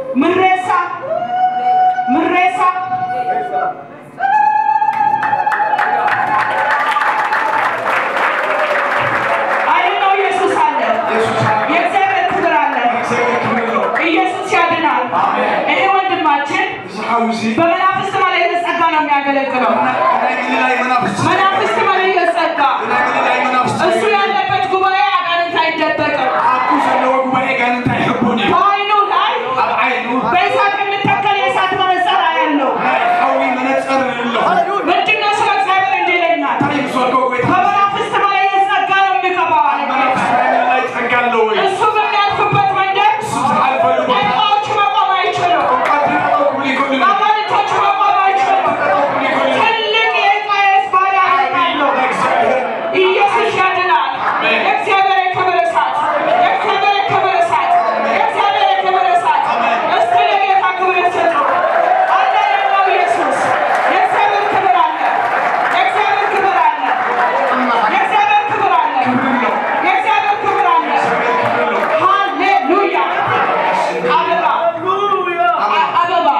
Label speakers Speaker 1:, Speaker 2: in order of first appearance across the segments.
Speaker 1: ምሬሳ ምሬሳ አይደለው ኢየሱስ አለ። የእግዚአብሔር ክብር አለ። ኢየሱስ ያድናል። ይሄ ወንድማችን በመናፍስት መለየት ጸጋ ነው የሚያገለግለው። መናፍስት መለየት ጸጋ እሱ ያለበት ጉባኤ አጋንንት አይደበቅም። በአይኑ ላይ በእሳት የሚተከል የእሳት መነጽር ያለው ምንድነው? ስለ እግዚአብሔር እንዲህ ይለኛል። በመናፍስት መለየት ጸጋ ነው የሚገባው አለ ጌታ። እሱ በሚያልፍበት መንገድ ጨካዎች መቆም አይችሉም። አጋንንቶች መቆም አይችሉም። ትልቅ የቃየስ ባሪያ አለው። ኢየሱስ ያድናል። የእግዚአብሔር የክብር እሳት፣ የእግዚአብሔር የክብር እሳት፣ የእግዚአብሔር የክብር እሳት። እስቲ ለጌታ ክብር ስጡ። አለ ያለው ኢየሱስ። የእግዚአብሔር ክብር አለ። የእግዚአብሔር ክብር አለ። የእግዚአብሔር ክብር አለ። የእግዚአብሔር ክብር አለ። ሃሌሉያ። አበባ አ- አበባ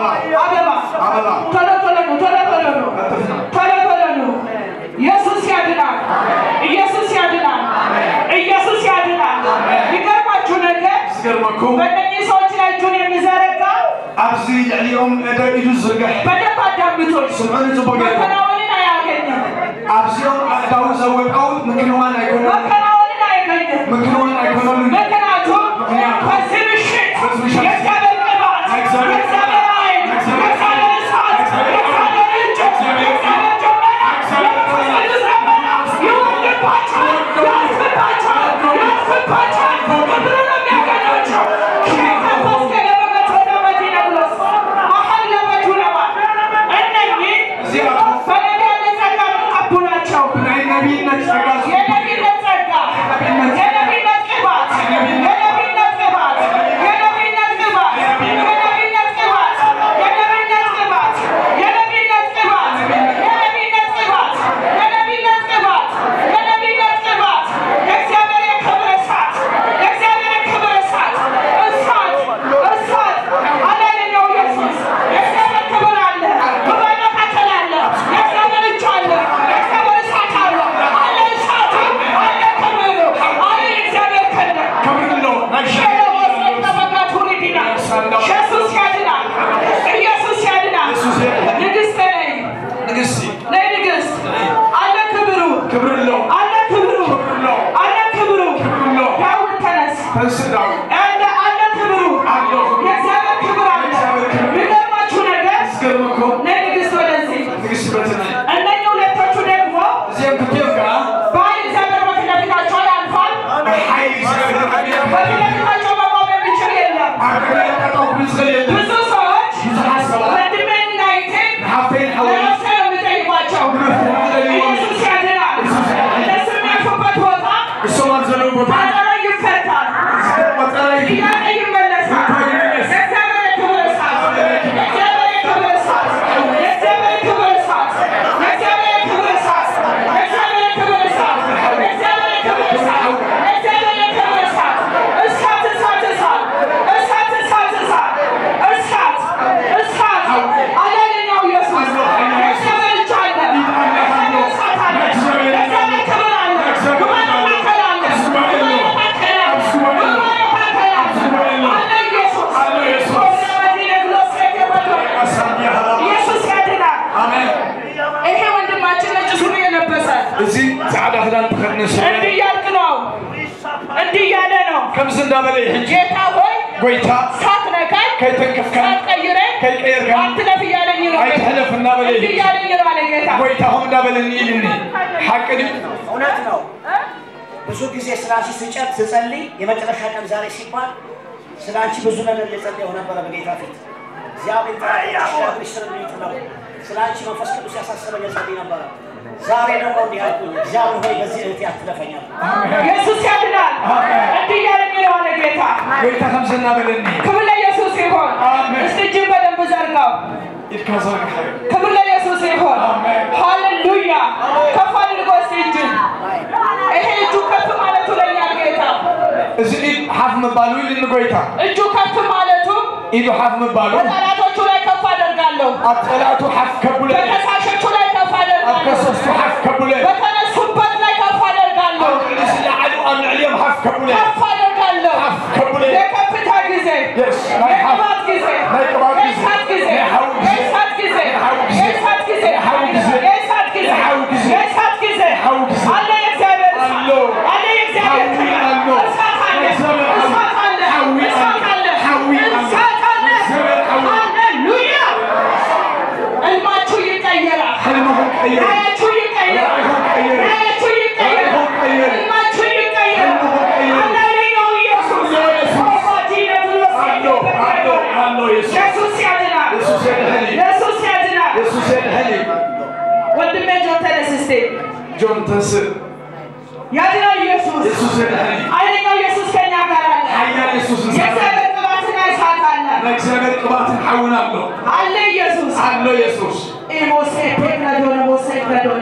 Speaker 1: አበባ ቶሎ ቶሎ ነው ቶሎ ቶሎ ነው ቶሎ ቶሎ ነው። ኢየሱስ ያድናል። ኢየሱስ ያድናል። ኢየሱስ ያድናል። ይገርማችሁ ነገር በእነኚህ ሰዎች ላይ እጁን የሚዘረጋ
Speaker 2: ኣብዚ ልዕሊኦም ደው ኢሉ ዝርግሕ
Speaker 1: በደንብ አዳምጡኝ።
Speaker 2: ስምዑን ፅቡቅ ገይሮም
Speaker 1: መከናወንን አያገኝም።
Speaker 2: ኣብዚኦም ኣእዳው ዘወቀው ምክንዋን ኣይኮነሉ
Speaker 1: መከናወንን አያገኝም።
Speaker 2: ምክንዋን ኣይኮነሉ
Speaker 1: ምክንያቱም በዚህ ምሽት የእግዚአብሔር ቅባት፣ የእግዚአብሔር ኃይል፣ የእግዚአብሔር እሳት፣ የእግዚአብሔር እጅ፣ የእግዚአብሔር ደመና፣ የመንፈስ ቅዱስ ደመና ይወርድባቸዋል፣ ያርፍባቸዋል፣ ያርፍባቸዋል። ክብር ነው የሚያገኛቸው። ከመንፈስ ከለበበት ወደ መዲና ብሎስ መሐለበቱ ነዋ። እነኚህ በነቢያት ጸጋ የሚቀቡ ናቸው።
Speaker 2: ናይ ነቢይነት ጸጋ
Speaker 1: የነቢይነት ጸጋ፣ የነቢይነት ቅባት፣ የነቢይነት ቅባት፣ የነቢይነት ቅባት፣ የነቢይነት ቅባት፣ የነቢይነት ቅባት፣ የነቢይነት ቅባት፣ የነቢይነት ቅባት፣ የነቢይነት ቅባት፣ የነቢይነት ቅባት፣ የእግዚአብሔር የክብር እሳት፣ የእግዚአብሔር የክብር እሳት፣ እሳት፣ እሳት አለ የእኛው ኢየሱስ። የእግዚአብሔር ክብር አለ፣ ጉባኤ መካከል አለ፣ የእግዚአብሔር እጅ አለ፣ የእግዚአብሔር እሳት አለ፣ አለ እሳቱ፣ አለ ክብሩ፣ አለ የእግዚአብሔር ክንድ።
Speaker 2: ከምንሎ ናይ
Speaker 1: ኢየሱስ ያድናል። ኢየሱስ ያድናል።
Speaker 2: ኢየሱስ ያድናል።
Speaker 1: ንግሥት ነይ፣
Speaker 2: ንግስቲ
Speaker 1: ነይ ንግሥት። አለ ክብሩ፣
Speaker 2: ክብርሎ
Speaker 1: አለ ክብሩ፣ አለ ክብሩ።
Speaker 2: ክብርሎ
Speaker 1: ዳዊት ተነስ።
Speaker 2: ተንስዳው
Speaker 1: አለ አለ ክብሩ፣ የእግዚአብሔር ክብር አለ። የሚገርማችሁ ነገር
Speaker 2: ዝገርመኩም
Speaker 1: ነይ ንግሥት ወደዚህ።
Speaker 2: ንግስቲ በትና
Speaker 1: እነኚህ ሁለቶቹ ደግሞ
Speaker 2: እዚኦም ክልቲኦም ከዓ
Speaker 1: በኃይል እግዚአብሔር በፊት ለፊታቸው ያልፋል።
Speaker 2: ብሓይሊ ዝገብር
Speaker 1: በፊት ለፊታቸው መቆም የሚችል የለም።
Speaker 2: ኣብ ቅድሚ ጠጠው ክብል ዝኽእል የለን
Speaker 1: ብዙ ሰዎች
Speaker 2: ብዙሓት ሰባት
Speaker 1: ወንድሜን እና እህቴን
Speaker 2: ንሓፍተይን ሓወይ
Speaker 1: ለነፍሴ ነው የሚጠይቋቸው። ኢየሱስ ያድናል። እነሱ የሚያልፉበት ቦታ
Speaker 2: እሶም ኣብ ዘለዉ ቦታ
Speaker 1: ቋጠሮ ይፈታል፣
Speaker 2: ቆጠራይ
Speaker 1: ጥያቄ ይመለሳል። የእግዚአብሔር የክብር እሳት፣ የእግዚአብሔር የክብር እሳት፣ የእግዚአብሔር የክብር እሳት፣ የእግዚአብሔር የክብር እሳት፣ የእግዚአብሔር የክብር እሳት፣ የእግዚአብሔር የክብር እሳት፣ የእግዚአብሔር የክብር እሳት፣ እሳት እሳት እሳት፣ እሳት እሳት እሳት፣ እሳት እሳት አለልኛው ኢየሱስ የእግዚአብሔር እጅ አለ፣ የእግዚአብሔር እሳት አለ፣ የእግዚአብሔር ክብር አለ፣ ጉባኤ መካከል አለ፣ ጉባኤ መካከል አለ፣ ጉባኤ መካከል አለ፣ አለ ኢየሱስ
Speaker 2: አለ ኢየሱስ።
Speaker 1: ወደ መዲና ግሎስ የገባው ኢየሱስ ያድናል።
Speaker 2: ኣሜን
Speaker 1: ይሄ ወንድማችን ነጭ ሱሪ የለበሰ
Speaker 2: እዚ ፃዕዳ ክዳን ተኸድነ ሰብ
Speaker 1: እንዲህ እያልክ ነው፣ እንዲህ እያለ ነው።
Speaker 2: ከምዚ እንዳበለ እዩ ሕጂ
Speaker 1: ጌታ ሆይ
Speaker 2: ጎይታ
Speaker 1: ሳትነካኝ
Speaker 2: ከይተንከፍካ
Speaker 1: ሳትቀይረኝ
Speaker 2: ከይቀየርካ
Speaker 1: አትለፍ እያለኝ ነው።
Speaker 2: ኣይትሕለፍ እናበለ
Speaker 1: እንዲህ
Speaker 2: እዩ
Speaker 1: እያለኝ ነው አለ ጌታ።
Speaker 2: ጎይታ ከም እንዳበለኒ ኢልኒ ሓቂ ድዩ
Speaker 3: እውነት ነው። ብዙ ጊዜ ስለ አንቺ ስጨት ስጸልይ የመጨረሻ ቀን ዛሬ ሲባል ስለ አንቺ ብዙ ነገር እየጸለየሁ ነበረ በጌታ ፊት። እግዚአብሔር ተራሽ ስር ነው ስለ አንቺ መንፈስ ቅዱስ ያሳሰበኝ ጸልይ ነበረ። ዛሬ ደግሞ እንዲህ አልኩኝ፣ እግዚአብሔር ሆይ በዚህ እህቴ አትለፈኛል።
Speaker 1: ኢየሱስ ያድናል። እንዲህ እያለኝ ነው አለ ጌታ።
Speaker 2: ጎይታ ከምዚ እናበለኒ
Speaker 1: ክብር ለኢየሱስ ይሆን።
Speaker 2: አሜን።
Speaker 1: እስቲ እጅን በደንብ ዘርጋው።
Speaker 2: ኢድካ ዘርግሐ
Speaker 1: ክብር ለኢየሱስ ይሆን።
Speaker 2: አሜን።
Speaker 1: ሃሌሉያ። ከፍ አድርጎ እስቲ እጅን። ይሄ እጁ ከፍ ማለቱ ለእኛ ጌታ
Speaker 2: እዚ ኢድ ሓፍ ምባሉ ኢልኒ ጎይታ
Speaker 1: እጁ ከፍ ማለቱ
Speaker 2: ኢዱ ሓፍ ምባሉ
Speaker 1: በጠላቶቹ ላይ ከፍ አደርጋለሁ።
Speaker 2: ኣብ ጠላቱ ሓፍ ከብለ
Speaker 1: በከሳሾቹ ላይ ከፍ
Speaker 2: ኣብ
Speaker 1: አደርጋለሁ።
Speaker 2: ከሰስቱ ሓፍ ከብለ
Speaker 1: በተነሱበት ላይ ከፍ አደርጋለሁ።
Speaker 2: ኣብ ልዕሊ ዝለዓሉ ኣብ ልዕልዮም ሓፍ ከብለ
Speaker 1: ከፍ አደርጋለሁ።
Speaker 2: ሓፍ ከብለ
Speaker 1: የከፍታ ጊዜ፣
Speaker 2: Yes, ናይ ሓፍ
Speaker 1: የቅባት ጊዜ፣
Speaker 2: ናይ ቅባት ጊዜ፣
Speaker 1: የእሳት ጊዜ፣
Speaker 2: ናይ ሓዊ ጊዜ፣
Speaker 1: የእሳት ጊዜ፣
Speaker 2: ናይ ሓዊ ጊዜ፣
Speaker 1: የእሳት ጊዜ፣
Speaker 2: ናይ ሓዊ ጊዜ፣
Speaker 1: የእሳት ጊዜ፣
Speaker 2: ናይ ሓዊ ጊዜ፣
Speaker 1: የእሳት ጊዜ
Speaker 2: ናይ ሓዊ ጊዜ፣
Speaker 1: አለ የእግዚአብሔር እሳት፣
Speaker 2: አሎ፣
Speaker 1: አለ የእግዚአብሔር
Speaker 2: ሓዊ
Speaker 1: ክብር፣
Speaker 2: አሎ፣
Speaker 1: እሳት አለ፣
Speaker 2: የእግዚአብሔር ሓዊ፣
Speaker 1: እሳት አለ፣
Speaker 2: ሓዊ
Speaker 1: እሳት
Speaker 2: አለ፣
Speaker 1: አለ፣
Speaker 2: ሓዊ አለ፣
Speaker 1: እሳት አለ።
Speaker 2: የእግዚአብሔር ሓዊ።
Speaker 1: ሃሌሉያ! ሕልማችሁ ይቀየራል።
Speaker 2: ሕልምኹም ቀይር
Speaker 1: ራእያችሁ ይቀየራል።
Speaker 2: ራእይኹም ቀይር
Speaker 1: ራእያችሁ ይቀየራል።
Speaker 2: ራእይኹም ቀይር
Speaker 1: ሕልማችሁ ይቀየራል።
Speaker 2: ሕልምኹም ቀይር
Speaker 1: ሃሌሉያ! ኢየሱስ
Speaker 2: ሃሌሉያ! ኢየሱስ።
Speaker 1: አባቲነት ብሎ
Speaker 2: አሎ አሎ አሎ የሱስ
Speaker 1: ኢየሱስ ያድናል።
Speaker 2: የሱስ የድሕኒ
Speaker 1: ኢየሱስ ያድናል።
Speaker 2: የሱስ የድሕኒ
Speaker 1: ወንድሜ ጆን ተነስ እስቴ።
Speaker 2: ጆን ተስእ
Speaker 1: ያድናል ኢየሱስ።
Speaker 2: የሱስ የድሕኒ
Speaker 1: ኃይለኛው ኢየሱስ ከእኛ ጋር አለ።
Speaker 2: ሓያል የሱስ ንሳና
Speaker 1: የእግዚአብሔር ቅባትና እሳት አለ።
Speaker 2: ናይ እግዚኣብሔር ቅባትን ሓውን ኣሎ
Speaker 1: አለ ኢየሱስ።
Speaker 2: ኣሎ የሱስ
Speaker 1: ኢሞሴ ፔክረዶነ ሞሴ ክረዶነ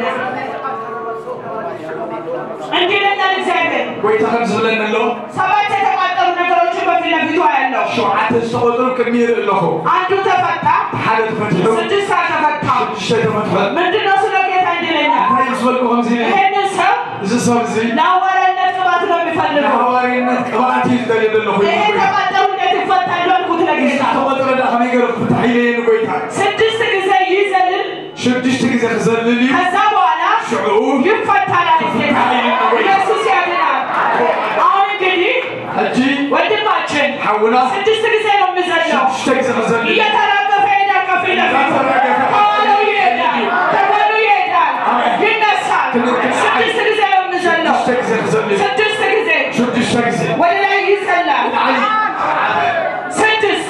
Speaker 1: እንዲህ ይለኛል እግዚአብሔር
Speaker 2: ጎይታ ከም ዝብለኒ ኣሎ
Speaker 1: ሰባት የተቋጠሩ ነገሮችን በፊት ለፊቱ አያለው።
Speaker 2: ሸውዓተ ዝተቆፅሩ ቅድሚ ይርኢ ኣለኹ
Speaker 1: አንዱ ተፈታ፣
Speaker 2: ሓደ ተፈቲሑ
Speaker 1: ስድስት አልተፈታም።
Speaker 2: ሽዱሽተ ተፈትሐ
Speaker 1: ምንድነው ስለ ጌታ እንዲህ ይለኛል?
Speaker 2: እንታይ ዝበልኩ ከምዚ ኢለ
Speaker 1: ይሄንን ሰው
Speaker 2: እዚ ሰብ እዚ
Speaker 1: ለሐዋርያነት ቅባት ነው የሚፈልገው።
Speaker 2: ንሓዋርይነት ቅብኣት እዩ ዝደልየ ዘለኹ
Speaker 1: ይሄ የተቋጠሩ እንዴት ይፈታሉ አልኩት ለጌታ።
Speaker 2: ዝተቆፅረ ዳ ከመይ ገይሩ ክፍታሕ ኢለየኒ ጎይታ
Speaker 1: ስድስት ጊዜ ይዘልል፣
Speaker 2: ሽዱሽተ ግዜ ክዘልል እዩ
Speaker 1: ከዛ በኋላ
Speaker 2: ሽዑኡ
Speaker 1: ይፈታል አለ ጌታ። ኢየሱስ ያድናል። አሁን እንግዲህ
Speaker 2: ሕጂ
Speaker 1: ወንድማችን
Speaker 2: ሓውና
Speaker 1: ስድስት ጊዜ ነው የሚዘለው።
Speaker 2: ሽዱሽተ ግዜ ክዘልል እዩ
Speaker 1: እየተራገፈ ይሄዳል። ከፊት ለፊቱ ከኋላው ይሄዳል፣ ከጎኑ ይሄዳል፣ ይነሳል። ስድስት ጊዜ ነው የሚዘለው።
Speaker 2: ሽዱሽተ ግዜ ክዘልል እዩ
Speaker 1: ስድስት ጊዜ
Speaker 2: ሽዱሽተ ግዜ
Speaker 1: ወደ ላይ ይዘላል።
Speaker 2: ላዕሊ
Speaker 1: ስድስት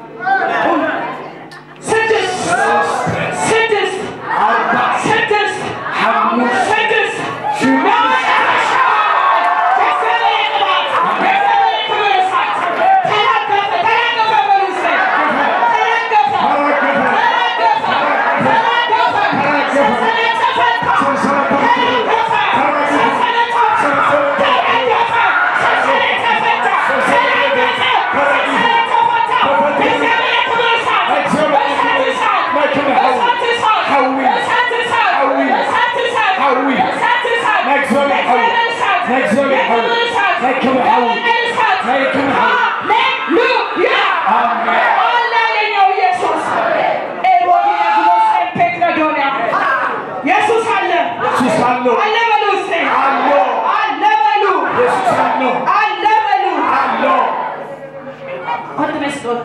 Speaker 1: ስድስት ስድስት
Speaker 2: ኣርባዕ
Speaker 1: ስድስት
Speaker 2: ሓሙሽተ
Speaker 1: ስድስት በመጨረሻ የእግዚአብሔር ቅባት፣ የእግዚአብሔር ክብር እሳት ተራገፈ፣ ተራገፈ በሉ እስኪ። ተራገፈ፣ ተራገፈ፣ ተራገፈ፣ ሰንሰለት ተፈታ፣ ተራገፈ፣ ሰንሰለት ተፈታ፣ ተራገፈ፣ ሰንሰለት ተፈታ፣ ተራገፈ፣ ሰንሰለት ተፈታ። የእግዚአብሔር ክብር እሳት፣ እሳት እሳት፣ እሳት እሳት፣
Speaker 2: ሓዊ፣
Speaker 1: እሳት እሳት፣
Speaker 2: ሓዊ፣
Speaker 1: እሳት እሳት፣
Speaker 2: ሓዊ፣
Speaker 1: እሳት እሳት፣
Speaker 2: ናይ እግዚአብሔር ሓዊ፣
Speaker 1: የእግዚአብሔር እሳት፣
Speaker 2: ናይ እግዚአብሔር ሓዊ፣
Speaker 1: የክብር እሳት፣
Speaker 2: ናይ ክብር ሓዊ፣
Speaker 1: የወንጌል እሳት።
Speaker 2: ናይ ክብር ሓዊ።
Speaker 1: ሃሌሉያ!
Speaker 2: አሜን።
Speaker 1: አለ ያለኛው ኢየሱስ ኤቦዲነ ግሎሴን ፔትረዶንያ ኢየሱስ አለ
Speaker 2: ኢየሱስ ኣሎ
Speaker 1: አለ በሉ እስቲ
Speaker 2: ኣሎ
Speaker 1: አለ በሉ
Speaker 2: ኢየሱስ ኣሎ
Speaker 1: አለ በሉ
Speaker 2: ኣሎ
Speaker 1: አንድ መስሎት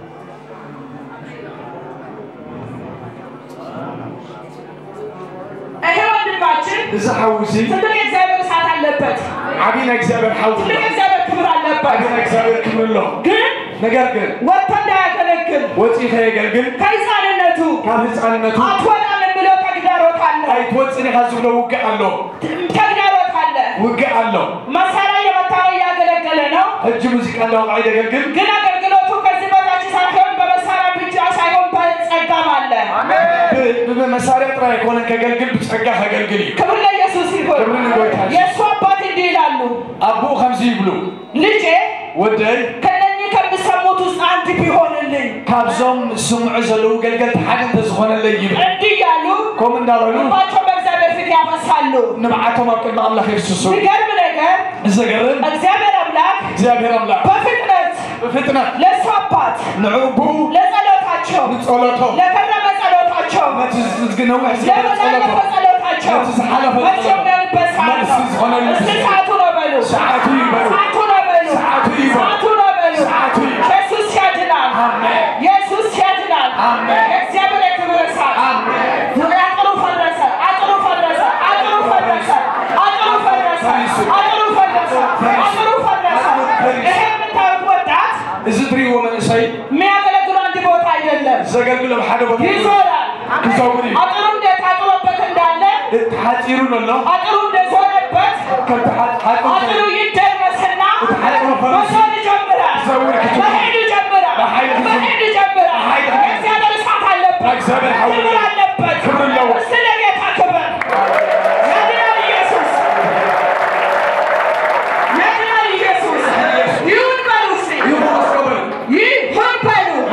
Speaker 1: ይሄ ወንድማችን
Speaker 2: እዚ ሓዊ እዚ
Speaker 1: ትልቅ የእግዚአብሔር እሳት አለበት።
Speaker 2: ዓብዪ ናይ እግዚኣብሔር ሓዊ
Speaker 1: ትልቅ
Speaker 2: ኣሎ
Speaker 1: የእግዚአብሔር ክብር አለበት።
Speaker 2: ዓብዪ ናይ እግዚኣብሔር ክብሪ ኣሎ
Speaker 1: ግን
Speaker 2: ነገር ግን
Speaker 1: ወጥቶ እንዳያገለግል
Speaker 2: ወፂኢ ከየገልግል
Speaker 1: ከህፃንነቱ
Speaker 2: ካብ ህፃንነቱ
Speaker 1: አትወጣም የሚለው ተግዳሮት አለ።
Speaker 2: ኣይትወፅን ኢኻ ዝብሎ ውግእ ኣሎ
Speaker 1: ተግዳሮት አለ።
Speaker 2: ውግእ ኣሎ
Speaker 1: መሳሪያ የመታው እያገለገለ ነው።
Speaker 2: ሕጂ ሙዚቃ እንዳወቅዓ ይደገልግል
Speaker 1: ግን አገልግሎቱ ከዚህ በታች ሳይሆን በመሳሪያ ብቻ ሳይሆን በጸጋም አለ።
Speaker 2: ብመሳርያ ጥራይ ኣይኮነን ከገልግል ብፀጋ ከገልግል እዩ
Speaker 1: ክብር ለኢየሱስ ይሁን።
Speaker 2: ክብር ንጎይታ ይሁን።
Speaker 1: የእሱ አባት እንዲህ ይላሉ፣
Speaker 2: ኣቦኡ ከምዚ ይብሉ
Speaker 1: ልጄ
Speaker 2: ወደይ
Speaker 1: ከነኚህ ከሚሰሙት ውስጥ አንድ ቢሆንልኝ
Speaker 2: ካብዞም ዝስምዑ ዘለዉ ገልገልቲ ሓደ እንተዝኾነለይ ይብል
Speaker 1: እንዲህ እያሉ
Speaker 2: ከምኡ እንዳበሉ
Speaker 1: ልባቸው በእግዚአብሔር ፊት ያፈሳሉ።
Speaker 2: ንባዓቶም ኣብ ቅድሚ ኣምላኽ የርስሱ
Speaker 1: የሚገርም ነገር
Speaker 2: ዘገርም
Speaker 1: እግዚአብሔር አምላክ
Speaker 2: እግዚኣብሔር ኣምላኽ
Speaker 1: በፍጥነት
Speaker 2: ብፍጥነት
Speaker 1: ለእሱ አባት
Speaker 2: ንዕቡኡ
Speaker 1: ለጸሎታቸው
Speaker 2: ንጸሎቶም
Speaker 1: ለቀረበ ጸሎታቸው
Speaker 2: ነቲ ዝግነውሕ ዝበለ
Speaker 1: ለመላለፈ
Speaker 2: ጸሎቶም
Speaker 1: ጸሎታቸው
Speaker 2: ነቲ ዝሓለፈ
Speaker 1: መልስ የሚሆንበት ሰዓት
Speaker 2: መልስ
Speaker 1: ነው።
Speaker 2: ዝሆነሉ
Speaker 1: እስቲ
Speaker 2: ጊዜ
Speaker 1: ሰዓቱ ነው በሉ።
Speaker 2: ሰዓቱ ይበሉ
Speaker 1: ሰዓቱ ነው በሉ።
Speaker 2: ሰዓቱ ይበሉ።
Speaker 1: ሰዓቱ ነው በሉ።
Speaker 2: ሰዓቱ ይበሉ።
Speaker 1: ኢየሱስ ያድናል።
Speaker 2: አሜን።
Speaker 1: ኢየሱስ ያድናል።
Speaker 2: አሜን።
Speaker 1: የእግዚአብሔር የክብር እሳት
Speaker 2: አሜን።
Speaker 1: አጥሩ ፈረሰ፣ አጥሩ ፈረሰ፣ አጥሩ ፈረሰ፣ አጥሩ ፈረሰ፣ አጥሩ ፈረሰ፣ አጥሩ ፈረሰ። ይሄ የምታዩት ወጣት
Speaker 2: እዚ ትሪእዎ መንእሰይ
Speaker 1: የሚያገለግሉ አንድ ቦታ አይደለም፣
Speaker 2: ዘገልግሎ ኣብ ሓደ ቦታ
Speaker 1: ይዞራል።
Speaker 2: ክዘውር እዩ
Speaker 1: አጥሩ እንዴት ታጥሮበት እንዳለ
Speaker 2: ሓፂሩ ኣሎ
Speaker 1: አጥሩ እንደዞረበት
Speaker 2: ከምቲ
Speaker 1: አጥሩ
Speaker 2: ሓፂሩ
Speaker 1: ይደረስና
Speaker 2: ሓፂሩ ፈረስ
Speaker 1: መዞር ይጀምራል።
Speaker 2: ዘውር ክትል
Speaker 1: መሄድ ይጀምራል።
Speaker 2: በኃይል ክትል
Speaker 1: መሄድ ይጀምራል።
Speaker 2: በኃይል ክትል
Speaker 1: የእግዚአብሔር እሳት አለበት።
Speaker 2: እግዚአብሔር ኃይል
Speaker 1: ክብር አለበት።
Speaker 2: ክብር አለው።
Speaker 1: እስቲ ለጌታ ክብር ያድናል ኢየሱስ ያድናል ኢየሱስ ይሁን በሉ እስቲ
Speaker 2: ይኹን ኣስቀበል
Speaker 1: ይሁን በሉ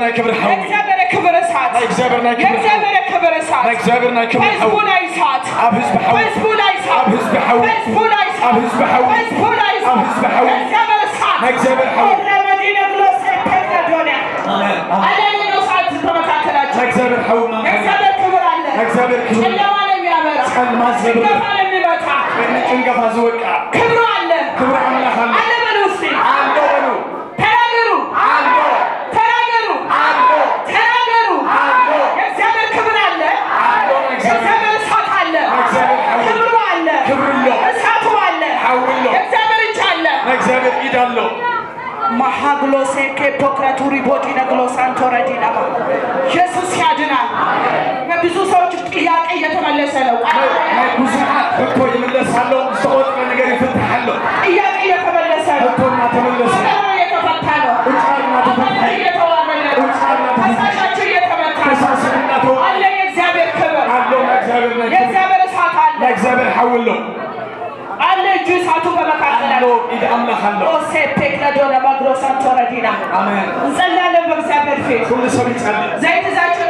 Speaker 2: ናይ ክብሪ ሓዊ
Speaker 1: የእግዚአብሔር ክብር እሳት
Speaker 2: ናይ እግዚአብሔር ናይ ክብሪ ሓዊ
Speaker 1: የእግዚአብሔር ክብር እሳት
Speaker 2: ናይ እግዚአብሔር ናይ ክብሪ
Speaker 1: በሕዝቡ
Speaker 2: ሓዊ
Speaker 1: ላይ እሳት
Speaker 2: ኣብ ህዝቢ ሓዊ
Speaker 1: በሕዝቡ ላይ እሳት
Speaker 2: ኣብ ህዝቢ ሓዊ
Speaker 1: በሕዝቡ ላይ እሳት
Speaker 2: ኣብ ህዝቢ ሓዊ
Speaker 1: በሕዝቡ ላይ እሳት
Speaker 2: ኣብ ህዝቢ ሓዊ
Speaker 1: የእግዚአብሔር እሳት
Speaker 2: ናይ እግዚአብሔር ሓዊ
Speaker 1: ረመዲነ ብሎ ሴፔዶኒያ
Speaker 2: አሜን አሜን
Speaker 1: አለሌሎ እሳት በመካከላቸው
Speaker 2: ናይ እግዚአብሔር ሓዊ ማንካ
Speaker 1: የእግዚአብሔር ክብር አለ
Speaker 2: ናይ እግዚአብሔር ክብሪ
Speaker 1: ጨለማን የሚያበራ
Speaker 2: ጨለማ ዝብር
Speaker 1: ጭንገፋን የሚመታ
Speaker 2: ጭንገፋ ዝወቃ
Speaker 1: ክብሩ አለ
Speaker 2: ክብሪ ኣምላኽ ኣሎ
Speaker 1: አለ በሉ እስቲ
Speaker 2: ኣሎ በሉ
Speaker 1: ተናገሩ
Speaker 2: ኣሎ
Speaker 1: ተናገሩ
Speaker 2: ኣሎ
Speaker 1: ተናገሩ
Speaker 2: ኣሎ
Speaker 1: የእግዚአብሔር ክብር አለ
Speaker 2: ኣሎ ናይ እግዚአብሔር
Speaker 1: የእግዚአብሔር እሳት አለ
Speaker 2: እግዚአብሔር ሓዊ
Speaker 1: ክብሩ አለ
Speaker 2: ክብሪ ኣሎ
Speaker 1: እሳቱ አለ
Speaker 2: ሓዊ ኣሎ
Speaker 1: የእግዚአብሔር እጅ አለ
Speaker 2: ናይ እግዚአብሔር ኢድ ኣሎ
Speaker 1: ማሃግሎሴ ኬፖክራቱሪ ቦዲነ ግሎሳንቶረዲናማ ኢየሱስ ያድናል። በብዙ ሰዎች ጥያቄ እየተመለሰ ነው።
Speaker 2: ናይ ብዙሓት ሕቶ ይምለስ ኣሎ ዝተቆፅረ ነገር ይፍትሕ ኣሎ
Speaker 1: ጥያቄ እየተመለሰ ነው።
Speaker 2: ሕቶ እናተመለሰ
Speaker 1: ፈተና እየተፈታ ነው።
Speaker 2: ቁጫር እናተፈትሐ
Speaker 1: አመት እየተዋረደ ነው። ፈሳሻቸው እየተመታ ነው።
Speaker 2: ከሳስን እናተወ
Speaker 1: አለ የእግዚአብሔር ክብር፣
Speaker 2: ኣሎ ናይ እግዚአብሔር ናይ ክብሪ
Speaker 1: የእግዚአብሔር እሳት አለ
Speaker 2: ናይ እግዚአብሔር ሓዊ ኣሎ
Speaker 1: አለ እጁ እሳቱ
Speaker 2: ኣሎ
Speaker 1: በመካከላቸው
Speaker 2: ኢድ ኣምላኽ ኣሎ
Speaker 1: ኦሴ ፔክለዶነ ማግሎሳንቶረዲና
Speaker 2: ኣሜን
Speaker 1: እንጸልያለን በእግዚአብሔር ፊት
Speaker 2: ኩሉ ሰብ ይጸልይ
Speaker 1: ዘይት ይዛችሁ